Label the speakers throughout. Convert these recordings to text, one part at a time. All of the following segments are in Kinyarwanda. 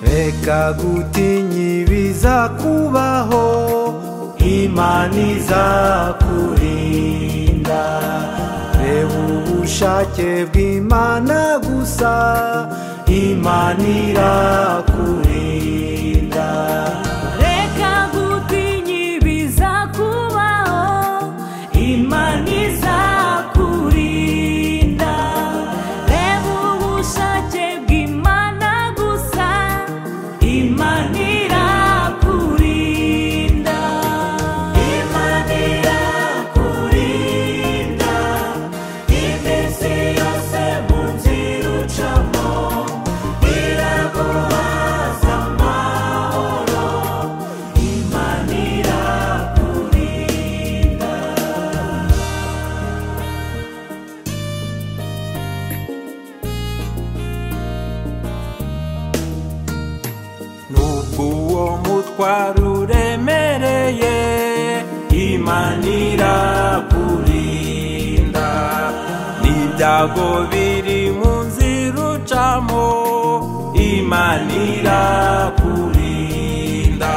Speaker 1: reka gutinya ibiza kubaho imana izakurinda reba ubushake bw'imana gusa imana irakurinda
Speaker 2: reka gutinya ibiza kubaho imana izakurinda reba ubushake bw'imana gusa imana irakurinda imana irakurinda iminsi yose mu nzira ucamo iraguhaza amahoro imana irakurinda
Speaker 1: nubwo uwo mutwaro uremereye imana irakurinda n'ibyago biri mu nzira ucamo imana irakurinda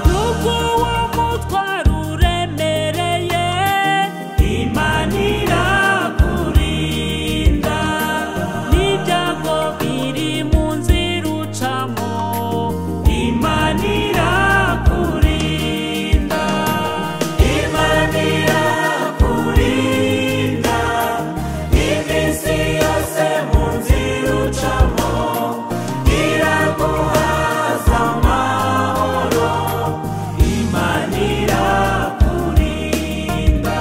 Speaker 2: nubwo uwo mutwaro uremereye imana irakurinda n'ibyago biri mu nzira ucamo imana irakurinda imana irakurinda iminsi yose mu nzira ucamo iraguhaza amahoro imana irakurinda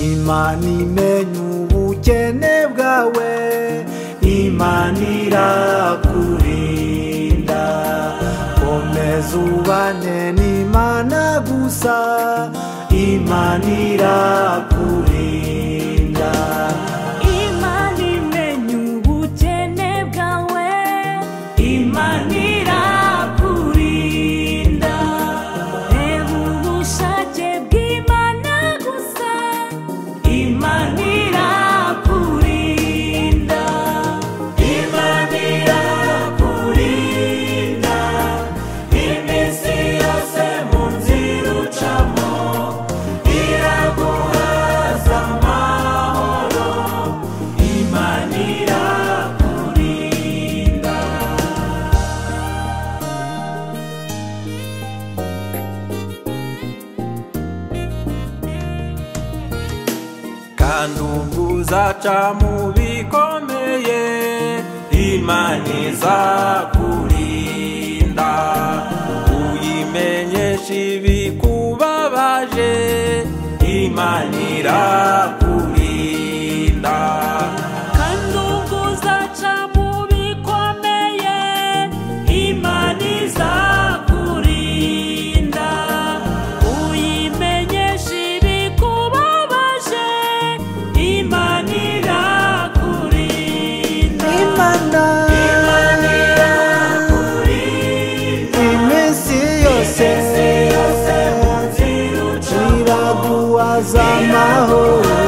Speaker 1: imana imenya ubukene bwawe imana irakurinda komeza ubane n'imana gusa imana irakurinda
Speaker 2: imana imenya ubukene bwawe imana irakurinda reba ubushake bw'imana gusa imana irakurinda imana irakurinda iminsi yose mu nzira ucamo iraguhaza amahoro imana irakurinda
Speaker 1: kandi ubwo uzaca mu bikomeye imana izakurinda uyimenyesha ibikubabaje imana irakurinda
Speaker 2: kandi ubwo uzaca mu bikomeye imana izakurinda uyimenyesha ibikubabaje imana irakurinda
Speaker 1: imana
Speaker 2: imana irakurinda
Speaker 1: iminsi yose
Speaker 2: isi yose mu nzira ucamo
Speaker 1: iraguhaza amahoro